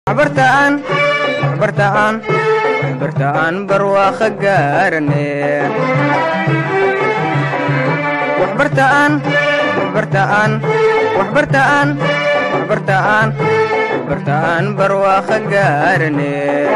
waxbartaan waxbartaan waxbartaan barwaaqo gaarane waxbartaan waxbartaan waxbartaan waxbartaan waxbartaan barwaaqo gaarane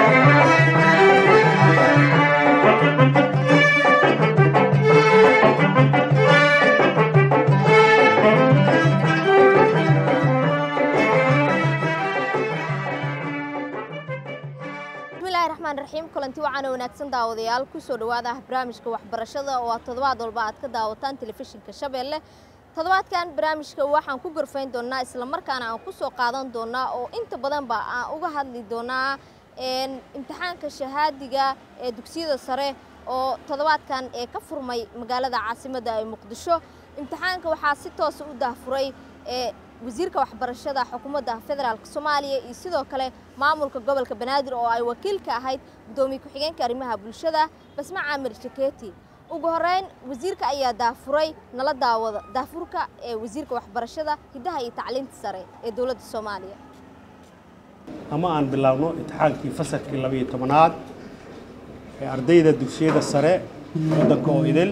bismillahi raxmaan raxiim kulanti wacaana wanaagsan daawadayaal kusoo dhowaada barnaamijka waxbarashada oo aad toddobaad walba aad ka daawataan telefishinka shabeelle toddobaadkan barnaamijka waxaan ku gorfayn doonaa islamarkaana aan kusoo qaadan doonaa oo inta badanba aan uga hadli doonaa imtixaanka shahaadiga ee dugsiyada sare oo toddobaadkan ee ka furmay magaalada caasimadda ee muqdisho imtixaanka waxaa si toosa u daahfuray ee wasiirka waxbarashada xukuumadda federaalk soomaaliya iyo sidoo kale maamulka gobolka banaadir oo ay wakiil ka ahayd guddoomiye ku-xigeenka arrimaha bulshada basme caamir jaketi ugu horeyn wasiirka ayaa daafuray nala daawada daafurka ee wasiirka waxbarashada hiddaha iyo tacliinta sare ee dowladda soomaaliya ama aan bilaabno imtixaankii fasalkii labayo tobanaad ee ardayda dugsiyada sare waddanka oo idil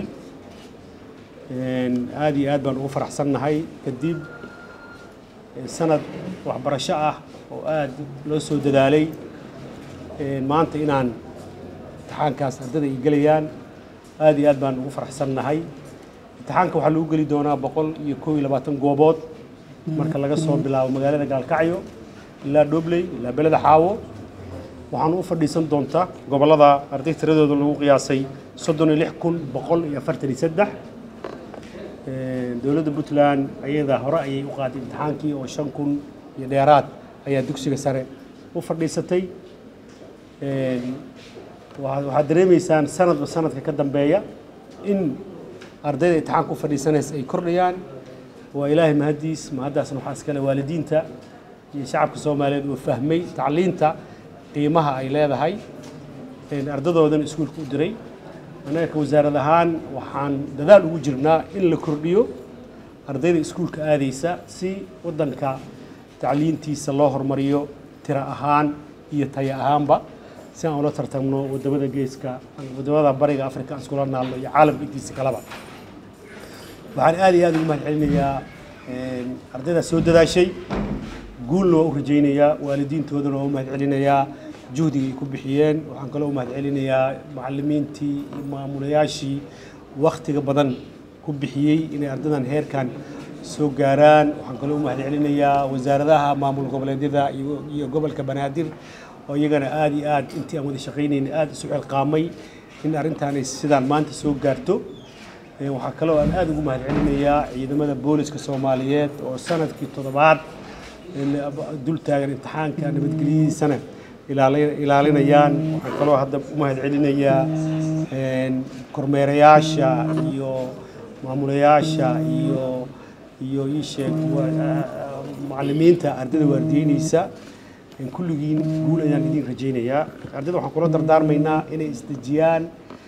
aad iyo aad baan ugu faraxsannahay kadib sanad waxbarasho ah oo aad loo soo dadaalay maanta inaan imtixaankaas ardada ay gelayaan aad iyo aad baan ugu faraxsannahay imtixaanka waxaa lagu geli doonaa boqol iyo koob iyo labaatan goobood marka laga soo bilaabo magaalada gaalkacyo ilaa dhobley ilaa beleda xaawo waxaana u fadhiisan doontaa gobollada arday tiradooda lagu qiyaasay soddon iyo lix kun boqol iyo afartan iyo saddex dowladda puntland ayada hore ayay u qaaday imtixaankii oo shan kun iyo dheeraad ayaa dugsiga sare u fadhiisatay waxaad dareemaysaan sanadba sanadka ka dambeeya in ardayda imtixaanka u fadhiisanaysa ay kordhayaan waa ilaahay mahaddiis mahaddaasna waxaa iskale waalidiinta iyo shacabka soomaaliyeed oo fahmay tacliinta qiimaha ay leedahay ardadoodan iskuulka u diray annaga ka wasaarad ahaan waxaan dadaal ugu jirnaa in la kordhiyo ardayda iskuulka aadaysa si waddanka tacliintiisa loo hormariyo tiro ahaan iyo tayo ahaanba si aan ula tartamno waddamada geeska waddamada bariga afrika aan iskula naalno iyo caalamka intiisa kaleba waxaan aad iyo aad ugu mahad celinayaa ardaydaas soo dadaashay guulna waa u rajaynayaa waalidiintoodana waa u mahad celinayaa juhdiga ay ku bixiyeen waxaan kaloo u mahad celinayaa macallimiintii iyo maamulayaashii wakhtiga badan ku bixiyey inay ardadan heerkan soo gaaraan waxaan kaloo u mahad celinayaa wasaaradaha maamul goboleedyada iyo gobolka banaadir oo iyagana aad iyo aad intii aan wada shaqaynayna aad isu xilqaamay in arrintaanay sidaan maanta soo gaarto waxaa kaloo aan aad ugu mahad celinayaa ciidamada booliska soomaaliyeed oo sanadkii toddobaad dul taagan imtixaanka nabadgelyadiisana ilaalinayaan waxaan kaloo hadda u mahad celinayaa kormeerayaasha iyo maamulayaasha iyo iyo ii sheeg macallimiinta ardayda waardiyeynaysa kulligiin guul ayaan idin rajaynayaa ardayda waxaan kula dardaarmaynaa inay isdejiyaan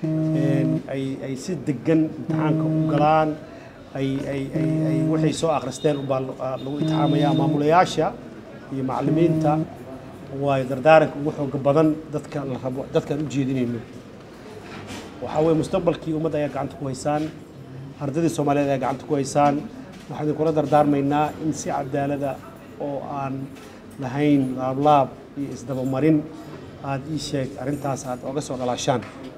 ay ay si degan imtixaanka u galaan ay ay ay ay waxay soo akhristeen ubaa lagu imtixaamayaa maamulayaasha iyo macallimiinta waayo dardaaranka ugu xooga badan dadka la rabo dadkaan u jeedinayno waxaa weeye mustaqbalkii ummadda ayaa gacanta ku haysaan ardaydii soomaaliyeed ayaa gacanta ku haysaan waxaan idinkula dardaarmaynaa in si cadaalada oo aan lahayn laablaab iyo isdabamarin aad ii sheeg arrintaas aad oga soo dhalaashaan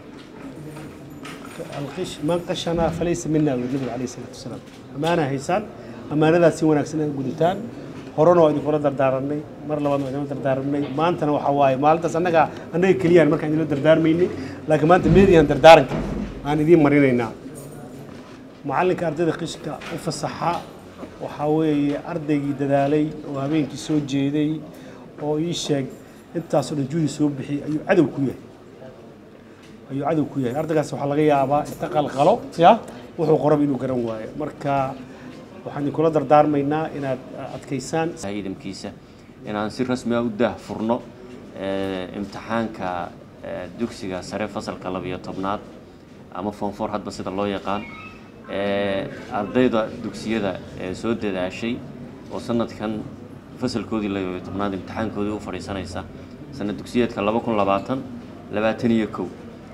man qashana falaysa mina wuri nabiga calayhi salaatu wasalaam ammaanaa haysaan ammaanadaas si wanaagsan aad gudataan horena waa idinkula dardaaranay mar labaad waa idinla dardaaranay maantana waxaa waaye maalintaas annaga annaga keliyaan markaan idinla dardaarmaynay laakiin maanta meediyan dardaaranka aan idiin marinaynaa macallinka ardayda qishka u fasaxa waxaa weeye ardaygii dadaalay oo habeenkii soo jeeday oo ii sheeg intaasoo dhan juhdi soo bixiyey ayuu cadow ku yahay ayuu cadow ku yahay ardaygaas waxaa laga yaabaa inta qalqalo ya wuxuu qoraba inuu garan waayo marka waxaan idinkula dardaarmaynaa inaad adkaysaan ciidamkiisa inaan si rasmi ah u daahfurno imtixaanka dugsiga sare fasalka labiyo tobnaad ama fonfor hadba sida loo yaqaan ardayda dugsiyada ee soo dadaashay oo sanadkan fasalkoodii labayo tobnaad imtixaankoodii u fadhiisanaysa sanad dugsiyeedka laba kun labaatan labaatan iyo kow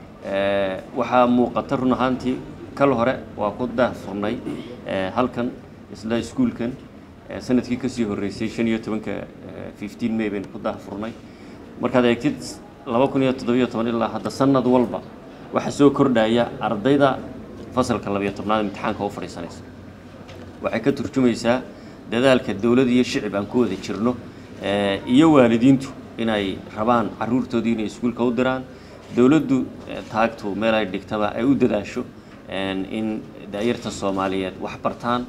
waxaa muuqata run ahaantii kal hore waa ku daahfurnay halkan isla iskuulkan sanadkii kasii horreysay shan iyo tobanka fifteen may baynu ku daahfurnay markaad eegtid laba kun iyo toddobiyo toban ilaa hadda sanad walba waxaa soo kordhaya ardayda fasalka labayo tobnaad imtixaanka u fadhiisanaysa waxay ka turjumaysaa dadaalka dowlad iyo shicib aan ku wada jirno iyo waalidiintu inay rabaan caruurtoodii inay iskuulka u diraan dowladdu taagtu meel ay dhigtaba ay u dadaasho in daayarta soomaaliyeed wax bartaan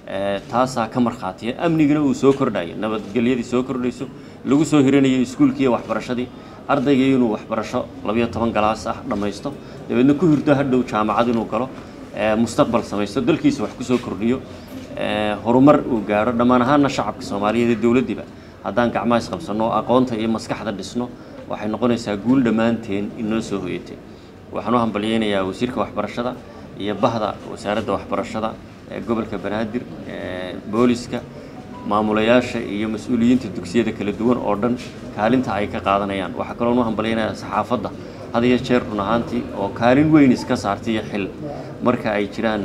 taasaa ka markhaatiya amnigina uu soo kordhayo nabadgelyadii soo kordhayso lagu soo hiranayo iskuulkii iyo waxbarashadii ardaygii inuu waxbarasho labayo toban galaas ah dhammaysto dabeedna ku hirdo hadhow jaamacad inuu galo mustaqbal samaysto dalkiisa wax kusoo kordhiyo horumar uu gaadho dhammaan ahaana shacabka soomaaliyeed ee dowladdiiba haddaan gacmaha isqabsanno aqoonta iyo maskaxda dhisno waxay noqonaysaa guul dhammaanteen inoo soo hoyatay waxaan u hambalyeynayaa wasiirka waxbarashada iyo bahda wasaaradda waxbarashada ee gobolka banaadir booliska maamulayaasha iyo mas-uuliyiinta dugsiyada kala duwan oo dhan kaalinta ay ka qaadanayaan waxaa kaloon u hambalyeynayaa saxaafadda had iyo jeer run ahaantii oo kaalin weyn iska saartay iyo xil marka ay jiraan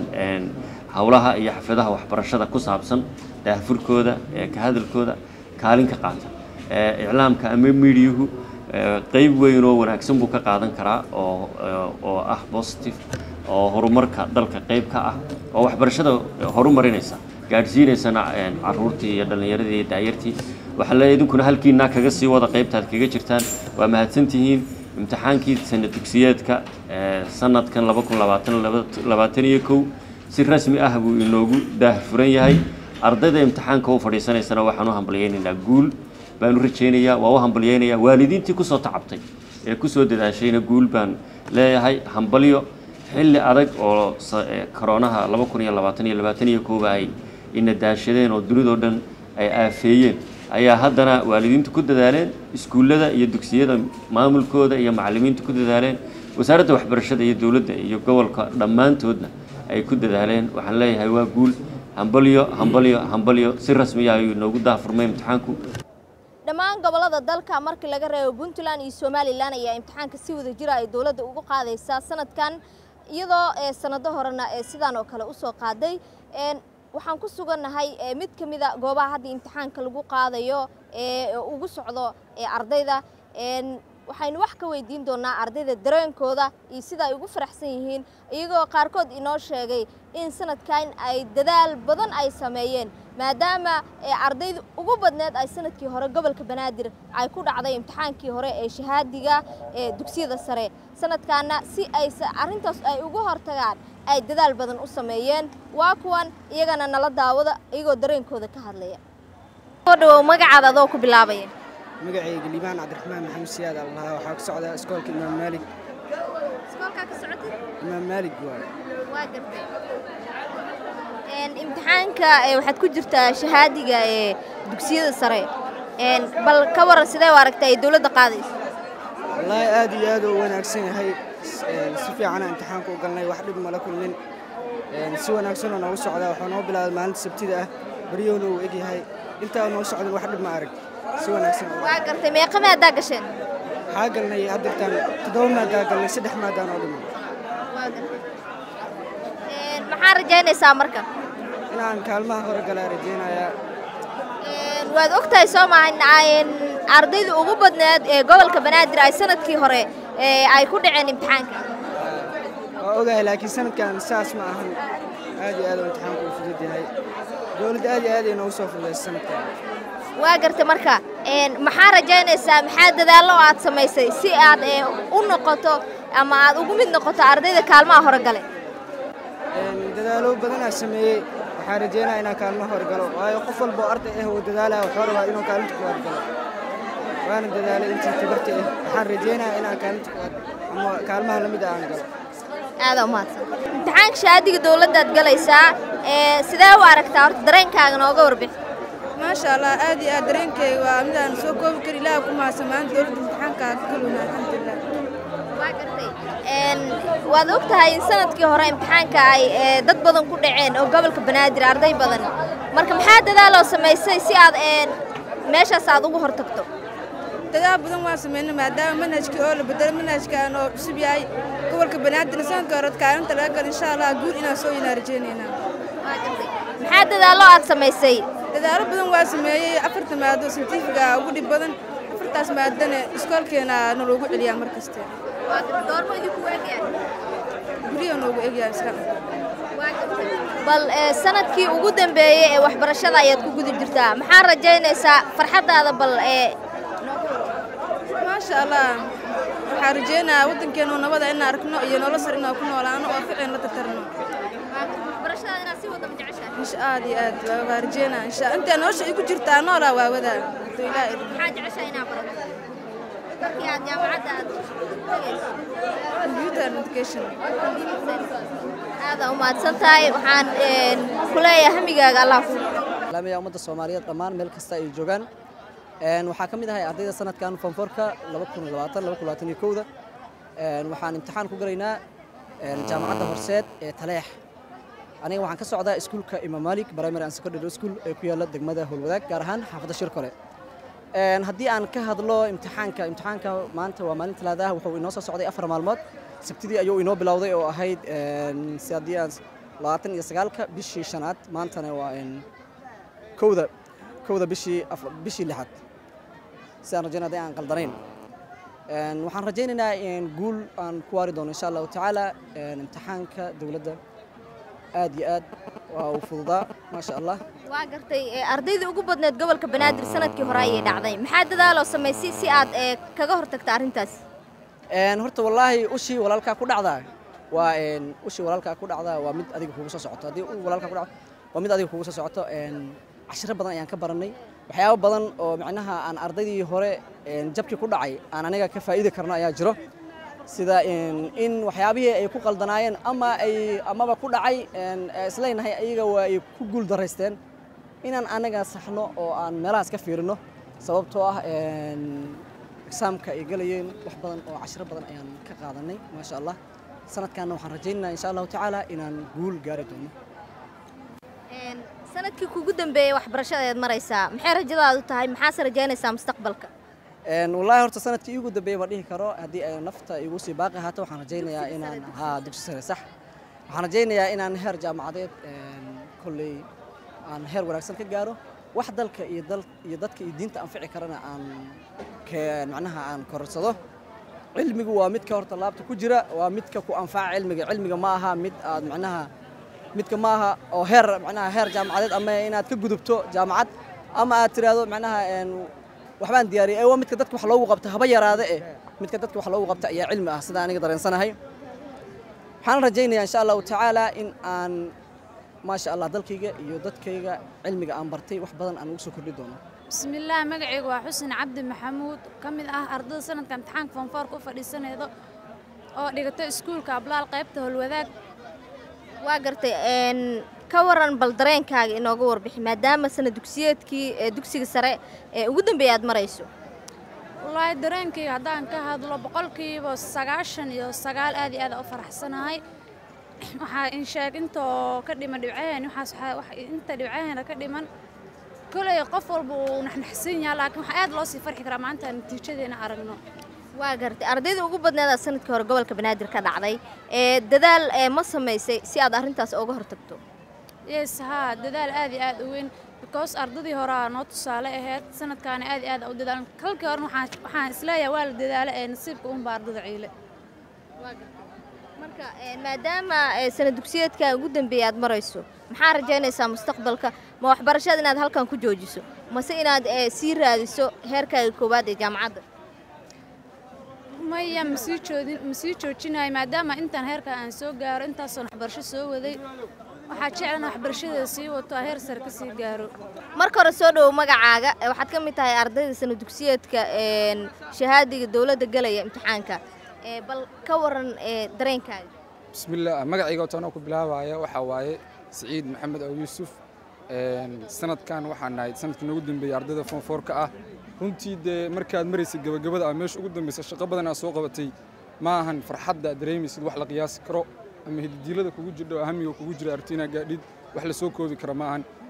howlaha iyo xafladaha waxbarashada ku saabsan daahfurkooda ka hadalkooda kaalin ka qaata iclaamka ama miidiyuhu qeyb weyn oo wanaagsan buu ka qaadan karaa oo oo ah positive oo horumarka dalka qeyb ka ah oo waxbarashada horumarinaysa gaadhsiinaysana caruurtii iyo dhallinyaradii iyo daayartii waxaa leeyahay idinkuna halkiinaa kaga sii wada qeybtaad kaga jirtaan waa mahadsantihiin imtixaankii sanad dugsiyeedka sanadkan laba kun labaatan labaatan iyo kow si rasmi ah buu inoogu daahfuran yahay ardayda imtixaanka u fadhiisanaysana waxaan u hambalyeynaynaa guul baan u rajaynayaa waa u hambalyeynayaa waalidiintii kusoo tacabtay ee kusoo dadaashayna guul baan leeyahay hambalyo xilli adag oo koroonaha laba kun iyo labaatan iyo labaatan iyo kooba ay ina daashadeen oo dunidoo dhan ay aafeeyeen ayaa haddana waalidiintu ku dadaaleen iskuullada iyo dugsiyada maamulkooda iyo macallimiintu ku dadaaleen wasaaradda waxbarashada iyo dowladda iyo gobolka dhammaantoodna ay ku dadaaleen waxaan leeyahay waa guul hambalyo hambalyo hambalyo si rasmiya ayuu inoogu daahfurmay imtixaanku dhammaan gobollada dalka markii laga reebo puntland iyo somalilan ayaa imtixaanka si wada jira ay dowladda ugu qaadaysaa sanadkan iyadoo sanado horena sidaan oo kale usoo qaaday waxaan ku sugannahay mid ka mida goobaha hadda imtixaanka lagu qaadayo ee ugu socdo ardayda waxaynu wax ka weydiin doonaa ardayda dareenkooda iyo sida ay ugu faraxsan yihiin iyagoo qaarkood inoo sheegay in sanadkan ay dadaal badan ay sameeyeen maadaama ardayda ugu badneed ay sanadkii hore gobolka banaadir ay ku dhacday imtixaankii hore ee shahaadiga ee dugsiyada sare sanadkaana si ay arrintaas ay ugu hortagaan ay dadaal badan u sameeyeen waa kuwan iyagana nala daawada iyagoo dareenkooda ka hadlaya soo dhawow magacaada adoo ku bilaabaya magacayga liibaan cabdiraxmaan maxamed siyaad al lahaa waxaa ku socdaa iskoolka imaam maalig iskoolkaa ka socotay imaam maalig waaye waa gartay imtixaanka waxaad ku jirtaa shahaadiga ee dugsiyada sare bal ka waran sidee u aragtay ay dowladda qaadayso wallaahi aad iyo aad u wanaagsan yahay si fiicana imtixaanka u galnay wax dhib mala kulmin si wanaagsanoo noogu socdaa waxuu noo bilaabay maalinta sabtida ah baryowna uu eg yahay intaa noo socdan wax dhib ma arag si wanaagsan waa gartay meeqa maadaa gasheen waxaa galnay haddeertaan toddoba maadaa galnay saddex maadaan oo dhiman waa gartay maxaa rajaynaysaa marka inaan kaalmaha hore galaa rajaynayaa waad ogtahay soo maha ardayda ugu badneed ee gobolka banaadir ay sanadkii hore ay ku dhaceen imtixaanka waa ogahay laakiin sanadkan saas ma ahan aad iyo aad u imtixaanku u fudud yahay dowladda aad iyo aad ay noogu soo fududaysa sanadkan waa gartay marka maxaa rajaynaysaa maxaa dadaallo aad samaysay si aad u noqoto ama aad ugu mid noqoto ardayda kaalmaha hore gale dadaalo badanaa sameeyey waxaan rajeynaya inaan kaalmaha hore galo waayo qof walba oo arday ah oo dadaalaya wuxuu rabaa inuu kaalinta kuwaad galo waana dadaalay intii tabarta ah waxaan rajeynaya inaan kaalinta kuwaad ama kaalmaha lamid ah aan galo aada umahadsan imtixaanka shahaadiga dowladdaad galaysaa sidee u aragtaa horta dareenkaaga nooga warbixi maasha allah aad iyo aad dareenkayga waa mid aan soo koobi kari ilaah ku mahadsan maanta dowladda imtixaanka ka galowna alxamdulilah waa gartay waad og tahay in sanadkii hore imtixaanka ay dad badan ku dhaceen oo gobolka banaadir arday badan marka maxaa dadaaloo samaysay si aad meeshaas aad ugu hortagto dadaal badan waan sameynay maadaama manhajkii oo la bedelo manhajkan oo cusub yahay gobolka banaadir sanadka hore kaalinta laga galo insha allah guul inaan soo inaa rajaynaynaa maxaa dadaallo aad samaysay dadaalo badan waa sameeyey afarta maado santifiga ugu dhib badan afartaas maadana iskoolkeena naloogu celiyaa mar kaste guryaha noogu egyaa iska bal ee, sanadkii ugu dambeeyey ee waxbarashada ayaad ku guda jirtaa maxaa rajaynaysaa farxaddaada bal ee maasha allah waxaan rajaynayaa waddankeenu nabada inaan arkno iyo nolol sar inaan ku noolaano oo ficin la tartarno waxbarashada inaad si wada jeceshahay insha aad iyo aad waa- waa rajaynaa insha intaa nolosha ay ku jirtaa noolaa waa wadaa Hadduu Ilaahay idmo. maxaa jeceshahay inaad barato markii aad jaamacadda aad tegayso computer and education aada u mahadsan tahay waxaan een, ku leeyahay hamigaaga allah ku laamaya ummadda soomaaliyeed dhammaan meel kasta ay joogaan Een, waxaa ka mid ahay ardayda sanadkan fonforka da waxaan imtixaan ku galaynaa een, jaamacadda horseed ee taleex aniga waxaan ka socdaa iskuulka imam malik primary and secondary school ee ku yaalla degmada howlwadaag gaar ahaan xaafadda shirkole Een, haddii aan ka hadlo imtixaanka imtixaanka maanta waa maalin talaada ah wuxuu inoo soo socday afar maalmood sabtidii ayuu inoo bilowday oo ahayd een, si haddii aan labaatan iyo sagaalka bishii shanaad maantana waa een, kowda kowda bishii af- bishii lixaad si aan rajaynaa haddii aan qaldanayn Een, waxaan rajaynaynaa in guul aan ku waari doono insha allahu tacaala een, imtixaanka dowladda aad iyo aad waa uu fududaa maasha allah waa gartay ee, ardaydii ugu badneed gobolka banaadir sanadkii hore ayay dhacday maxaa dadaaloo samaysay si aad ee, kaga hortagta arrintaas Een, horta wallaahi ushii walaalkaa ku dhacdaa waa een, ushii walaalkaa ku dhacdaa waa mid adiga kugu soo socoto haddii uu walaalkaa ku dhacdo waa mid adiga kugu soo socoto een, cashiro badan ayaan ka barannay waxyaabo badan oo macnaha aan ardaydii hore een, jabkii ku dhacay aan aniga ka faa'iidi karno ayaa jiro sida in in waxyaabihii ay ku qaldanaayeen ama ay amaba ku dhacay een, ee isleenahay ayaga waa ay ku guul daraysteen inaan anaga saxno oo aan meelahaas ka fiirino sababtoo ah een, exaamka ay galayeen wax badan oo cashiro badan ayaan ka qaadanay maasha allah sanadkaana waxaan rajaynaynaa insha allahu tacaala inaan guul gaari doono Een, sanadkii kugu dambeeyey waxbarashada ayaad maraysaa maxay rajadaadu tahay maxaase rajaynaysaa mustaqbalka Een, wallaahi horta sanadkii igu dambeeyey ma dhihi karo haddii ay nafta igu sii baaqi ahaato waxaan rajaynayaa inaan haa dugsi sare sax waxaan rajaynayaa inaan heer jaamacadeed een, kolley aan heer wanaagsan ka gaaro wax dalka iyo dal iyo dadka iyo diinta anfici karana aan ke- macnaha aan korarsado cilmigu waa midka horta laabta ku jira waa midka ku anfaca cilmiga cilmiga ma aha mid aad macnaha midka ma aha oo heer macnaha heer jaamacadeed ama inaad ka gudubto jaamacad ama aad tiraahdo macnaha een, waxbaan diyaariyay ee waa midka dadka wax loogu qabta haba yaraade eh midka dadka wax loogu qabta ayaa cilmi ah sida aniga dareensanahay waxaan rajaynayaa insha allahu tacaala in aan maasha allah dalkayga iyo dadkayga cilmiga aan bartay wax badan aan ugu soo kordhi doono bismillaah magacaygu waa xuseen cabdi maxamuud ka mid ah ardada sanadka imtixaanka foonfoorka u fadhiisanaydo oo dhigata iskuulka ablaal qaybta howlwadaag waa gartay een, ka waran bal dareenkaaga inooga warbixi maadaama sanad dugsiyeedkii ee dugsiga sare ee ugu dambeeya aad marayso wallaahi dareenkayga haddaan ka hadlo boqolkiiba sagaashan iyo sagaal aad iyo aad u faraxsanahay waxaa in sheeg intoo ka dhiman dhibcaheen waxaas waxaa- wax- inta dhibcaheena ka dhiman kolay qof walba uu naxnaxsan yahay laakiin waxaa aad loo sii farxi karaa maanta natiijadeena aragno waa gartay ardayda ugu badneedaa sanadkii hore gobolka banaadir ka dhacday ee dadaal ee ma samaysay si aad arrintaas uga hortagto yes haa dadaal aad iyo aad u weyn because ardadii horaa noo tusaale ahayd sanadkaana aad iyo aad u dadaalan kalkii horena waxaan waxaan isleeyahay waa la dadaala ee nasiibka unba ardada ciile marka ee, maadaama ee, sanad dugsiyeedka ugu dambeeya aad marayso maxaa rajaynaysaa mustaqbalka ma waxbarashada inaad halkan ku joojiso mase inaad ee, sii raadiso heerkaaga koowaad ee jaamacadda maya masii joodin masii joojinayo maadaama intaan heerka aan soo gaaro intaasoon waxbarasho soo waday waxaa jeclan waxbarashadeeda sii wato heer sare ka sii gaaro marka hore soo dhowow magacaaga ee, waxaad ka mid tahay ardayda sanad dugsiyeedka een, shahaadiga dowladda galaya imtixaanka ee, bal ka waran ee, dareenkaaga bismillaah magacayga oo toona ku bilaabaya waxaa waaye siciid maxamed oo yuusuf Een, sanadkan waxaan nahay sanadkii noogu dambeeyey ardayda foonfoorka ah runtii dee markaad maraysay gabagabada ah meesha ugu dambeysa shaqo badan aad soo qabatay ma ahan farxadda aad dareemaysid wax la qiyaasi karo ama hididiilada kugu jirdho hamiga kugu jira arti inaad gaadhid wax la soo koobi kara ma ahan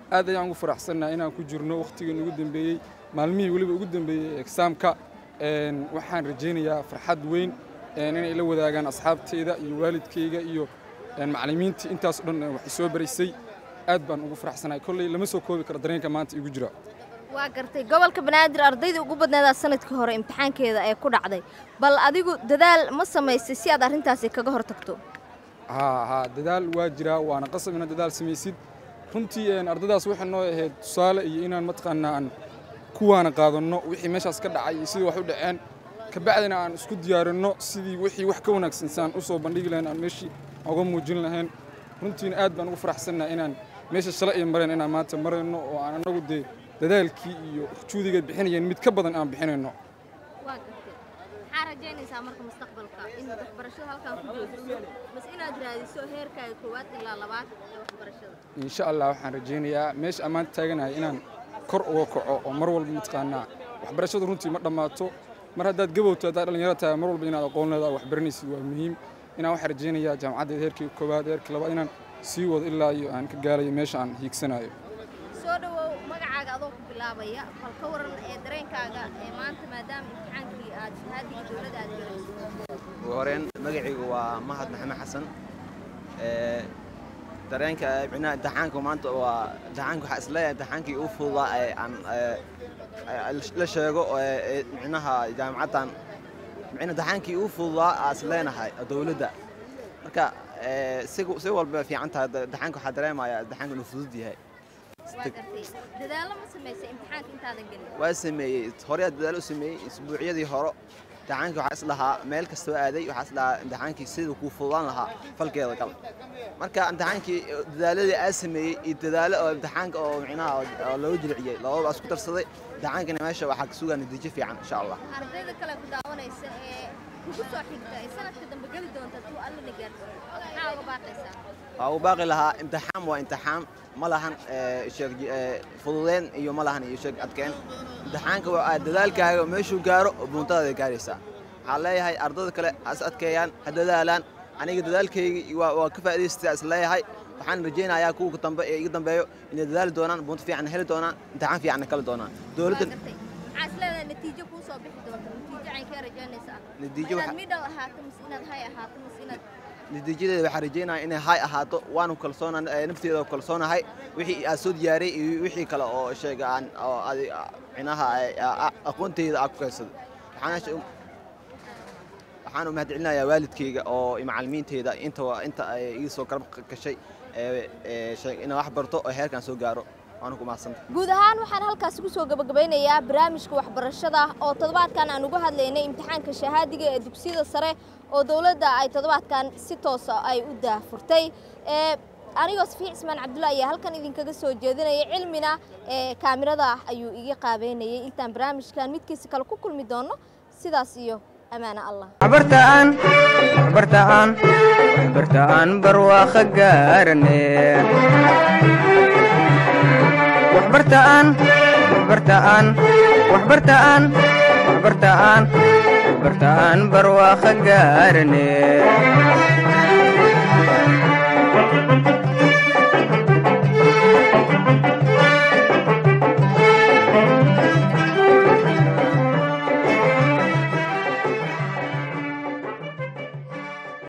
aad ayaan ugu faraxsannahay inaan ku jirno wakhtigii ugu dambeeyey maalmihii weliba ugu dambeeyey exaamka waxaan rajaynayaa farxad weyn inay la wadaagaan asxaabteyda iyo waalidkayga iyo macallimiintii intaas o dhan wax soo baraysay aad baan ugu faraxsanahay kolley lama soo koobi karo dareenka maanta igu jira waa gartay gobolka banaadir ardayda ugu badneedaa sanadkii hore imtixaankeeda ee ku dhacday bal adigu dadaal ma samaysay si aad arrintaasi kaga hor tagto haa haa dadaal waa jiraa waana qasab inaad dadaal samaysid runtii ardaydaas waxay noo ahayd tusaale iyo inaan mataqaanaa aan kuwaana qaadanno wixii meeshaas ka dhacay iyo sidii wax u dhaceen kabacdina aan isku diyaarinno sidii wixii wax ka wanaagsan si aan u soo bandhigi lahayn aan meeshii uga muujin lahayn runtiina aad baan ugu faraxsannahay inaan meesha shalay ay mareen inaan maanta marayno oo aan annagu dee dadaalkii iyo juudigeed bixinayeen mid ka badan aan bixinayno waa gartay maxaa rajaynaysaa marka mustaqbalka in waxbarashada halkan ku joojiso bas inaad raadiso heerkaaga koowaad ilaa labaad ee waxbarashada insha allah waxaan rajaynayaa meesha ammaan taaganahay inaan kor uga kaco oo mar walba mataqaanaa waxbarashadu runtii ma dhammaato mar haddaad gabowto haddaad dhallinyaro tahay mar walba inaad aqoon leedahay wax baranaysid waa muhiim inaan waxaan rajaynayaa jaamacaddeed heerkii koowaad heerkii labaad inaan sii wado ilaa iyo aan ka gaalayo meesha aan hiigsanayo soo dhawow magacaaga adoo ku bilaabaya bal ka waran ee dareenkaaga ee maanta maadaama imtixaankii aad shahaadiga dowladda aad galayso ugu horeen magacaygu waa mahad maxamed xasan dareenka micnaha imtixaanka maanta waa imtixaanka waxaa isleeyahay imtixaankii ugu fududaa ee aan la sheego micnaha jaamacaddan micna imtixaankii ugu fududaa aa isleenahay dowladda marka si si walba fiican tahay imtixaanka waxaa dareemayaa imtixaanka inuu fudud yahay waa gartay dadaallo ma samaysay imtixaanka intaadan gelin waa sameeyey horeyaa dadaal u sameeyey isbuucyadii hore imtixaankii waxaa islahaa meel kastoo aaday waxaa islahaa imtixaankii siduu kuu fududaan lahaa falkeeda gal marka imtixaankii dadaaladii aa sameeyey iyo dadaalo oo imtixaanka oo micnaha oo loo jilciyey labadaba isku darsaday imtixaankana meesha waxaa ka sugaa natiijo fiican insha allah ardayda kale ku daawanaysa ee kugu soo xigta ee sanadka dambe geli doonta tuu allana gaarsiin maxaa uga baaqaysaa waa u baaqi lahaa imtixaan waa imtixaan ma lahan sheeg fududeen iyo ma lahan iyo sheeg adkeen imtixaanka waa dadaalkaaga meeshuu gaaro buuntadaada gaaraysaa waxaan leeyahay ardayda kale has adkeeyaan ha dadaalaan aniga dadaalkaygii waa ka faa'idaystaa is leeyahay waxaan rajaynayaa kuwa dambe ee iga dambeeyo inay dadaali doonaan buunto fiican heli doonaan imtixaan fiicanna kali doonaan dowladda maxaa is leedahay natiijo kuu soo bixi doonta natiijo caynkee rajaynaysaa natiijo inaad middle ahaato mise inaad hay ahaato mise inaad natiijadeeda waxaan rajaynaya inay hay ahaato waanu kalsoona nafteeda kalsoonahay wixii aad soo diyaariyey iyo wixii kale oo sheega aan oo adi micnaha aqoonteyda aan ku kaysado waxaan waxaan u mahadcelinayaa waalidkayga oo macallimiinteyda inta inta ay iga soo garab gashay inaan wax barto oo heerkan soo gaaro waana ku mahadsanta guud ahaan waxaan halkaasi ku soo gabagabeynayaa barnaamijka waxbarashada oo toddobaadkan aan uga hadlaynay imtixaanka shahaadiga ee dugsiyada sare oo dowladda ay toddobaadkan si toosa ay u daahfurtay anigoo safiix ismaan cabdulla ayaa halkan idinkaga soo jeedinaya cilmina ee kaamirada ah ayuu iga qaabeynayay intaan barnaamijkan midkiisa kale ku kulmi doono sidaas iyo amaano allah waxbartaan waxbartaan waxbartaan barwaaqo gaarane waxbartaan waxbartaan waxbartaan waxbartaan waxbartaan barwaaqo gaarane